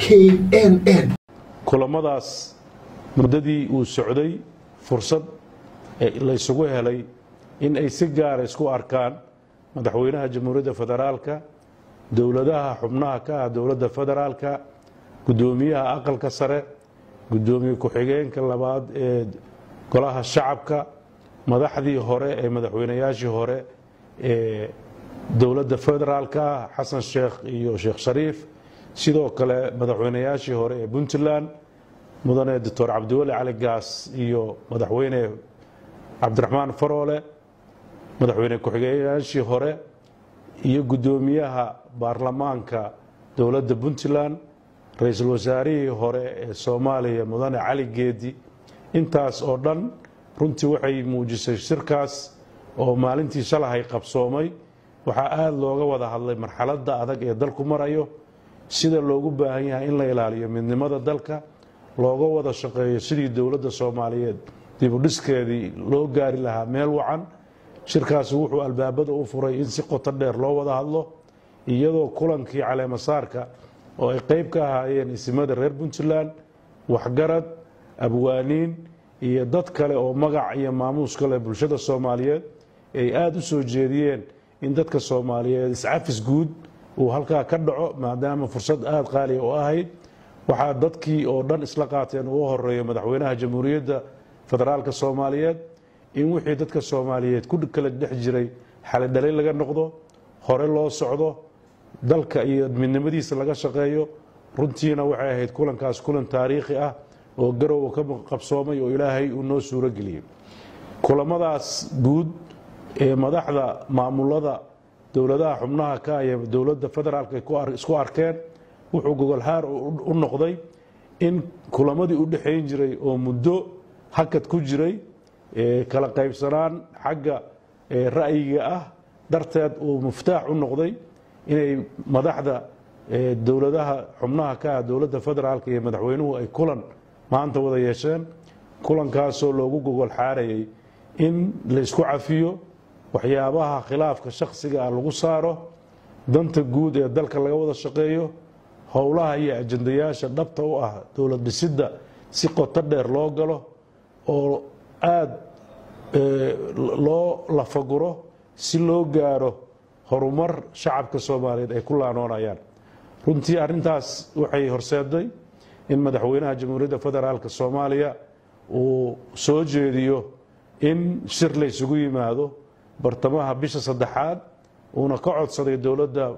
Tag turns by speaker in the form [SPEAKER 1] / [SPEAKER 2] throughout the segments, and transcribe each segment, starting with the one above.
[SPEAKER 1] k n n
[SPEAKER 2] kulamadaas muddadii uu socday fursad laysugu helay in ay si gaara isku arkaan madaxweynaha jamhuuriyadda federaalka dowladaha xubnaha ka ah dowladda federaalka guddoomiyaha aqalka sare guddoomiye ku-xigeenka labaad ee golaha shacabka madaxdii hore ee madaxweynayaashii hore ee dowladda federaalka ah xasan sheekh iyo sheekh shariif sidoo kale madaxweynayaashii hore ee puntland mudane doctor cabdiweli cali gaas iyo madaxweyne cabdiraxmaan faroole madaxweyne ku-xigeenyaashii hore iyo guddoomiyaha baarlamaanka dowladda puntland ra-iisul wasaarihii hore ee soomaaliya mudane cali geedi intaas oo dhan runtii waxay muujisay shirkaas oo maalintii shalahay qabsoomay waxaa aada looga wada hadlay marxaladda adag ee dalku marayo sida loogu baahan yahay in la ilaaliyo midnimada dalka looga wada shaqeeyo sidii dowladda soomaaliyeed dibudhiskeedii loo gaari lahaa meel wacan shirkaasi wuxuu albaabada u furay in si qoto dheer loo wada hadlo iyadoo kulankii caleemasaarka oo ay qeyb ka ahaayeen isimada reer puntland waxgarad abwaaniin iyo dad kale oo magac iyo maamuus kale bulshada soomaaliyeed ay aada u soo jeediyeen in dadka soomaaliyeed iscafis guud uu halkaa ka dhaco maadaama fursad aada qaaliya u ahayd waxaa dadkii oo dhan isla qaateen ugu horeeyo madaxweynaha jamhuuriyadda federaalka soomaaliyeed in wixii dadka soomaaliyeed ku kala dhex jiray xalidhalay laga noqdo hore loo socdo dalka iyo midnimadiisa laga shaqeeyo runtiina waxay ahayd kulankaas kulan taariikhi ah oo garowa ka qabsoomay oo ilaahay uu noo suuro geliyey kulamadaas guud ee madaxda maamulada dowladaha xubnaha ka iyo dowladda federaalka isku arkeen wuxuu gogolhaar u noqday in kulamadii u dhexayn jiray oo muddo hakad ku jiray kala qaybsanaan xagga ra'yiga ah darteed uu muftaax u noqday inay madaxda dowladaha xubnaha ka ah dowladda federaalka iyo madaxweynuhu ay kulan maanta wada yeesheen kulankaasoo loogu gogol xaarayay in laysku cafiyo waxyaabaha khilaafka shakhsiga ah lagu saaro danta guud ee dalka laga wada shaqeeyo howlaha iyo ajandayaasha dhabta u ah dowlad dhisidda si qoto dheer loo galo oo aada loo lafaguro si loo gaaro horumar shacabka soomaaliyeed ay ku laanoonayaan runtii arrintaas waxay horseeday in madaxweynaha jamhuuriyadda federaalk soomaaliya uu soo jeediyo in shir la ysugu yimaado bartamaha bisha saddexaad uuna ka codsaday dowladda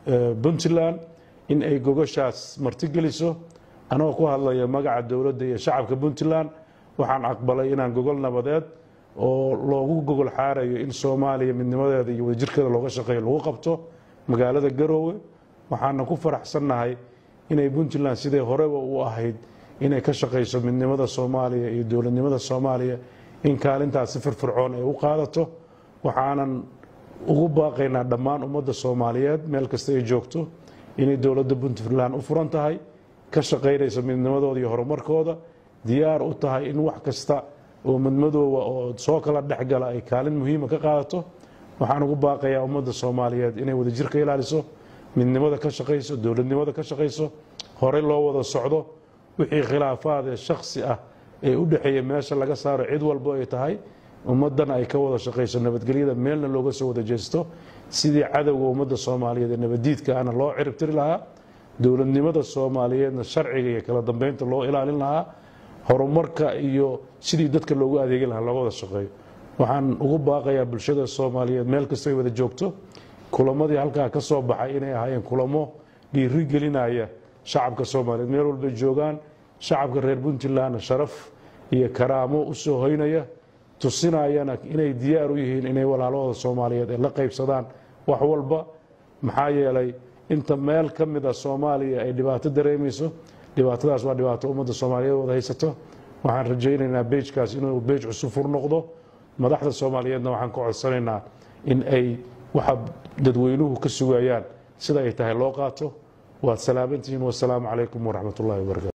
[SPEAKER 2] puntland in ay gogoshaas martigeliso anagoo ku hadlaya magaca dowladda iyo shacabka puntland waxaan aqbalay inaan gogol nabadeed oo loogu gogol xaarayo in soomaaliya midnimadeeda iyo wadajirkeeda looga shaqeeyo lagu qabto magaalada garoowe waxaana ku faraxsannahay inay puntland sidai horeba u ahayd inay ka shaqayso midnimada soomaaliya iyo dowladnimada soomaaliya in kaalintaas si firfircoon ay u qaadato waxaanan ugu baaqaynaa dhammaan ummadda soomaaliyeed meel kasta ay joogto inay dowladda puntland u furan tahay ka shaqaynayso midnimadooda iyo horumarkooda diyaar u tahay in wax kasta oo madmadooba oo soo kala dhexgala ay kaalin muhiima ka qaadato waxaan ugu baaqayaa ummadda soomaaliyeed inay wadajir ka ilaaliso midnimada ka shaqayso dowladnimada ka shaqayso horey loo wada socdo wixii khilaafaad ee shakhsi ah ee u dhexeeya meesha laga saaro cid walbo ay tahay ummaddana ay ka wada shaqayso nabadgelyada meelna looga soo wada jeesto sidii cadowga ummadda soomaaliyeed ee nabaddiidka ana loo ciribtiri lahaa dowladnimada soomaaliyeedna sharciga iyo kala dambeynta loo ilaalin lahaa horumarka iyo sidii dadka loogu adeegi lahaa looga wada shaqeeyo waxaan ugu baaqayaa bulshada soomaaliyeed meel kastay wada joogto kulamadii halkaa ka soo baxay inay ahaayeen kulamo dhiiri gelinaya shacabka soomaaliyeed meel walbay joogaan shacabka reer puntlandna sharaf iyo karaamo u soo hoynaya tusinayana inay diyaar u yihiin inay walaalahooda soomaaliyeed ay la qaybsadaan wax walba maxaa yeelay inta meel ka mid a soomaaliya ay dhibaato dareemayso dhibaatadaas waa dhibaato ummadda soomaaliyeed wada haysato waxaan rajaynaynaa beejkaas inuu beej cusub fur noqdo madaxda soomaaliyeedna waxaan ka codsanaynaa in ay waxa dadweynuhu ka sugayaan sida ay tahay loo qaato waad salaamantihiin wasalaamu calaykum waraxmat ullahi wabarakatu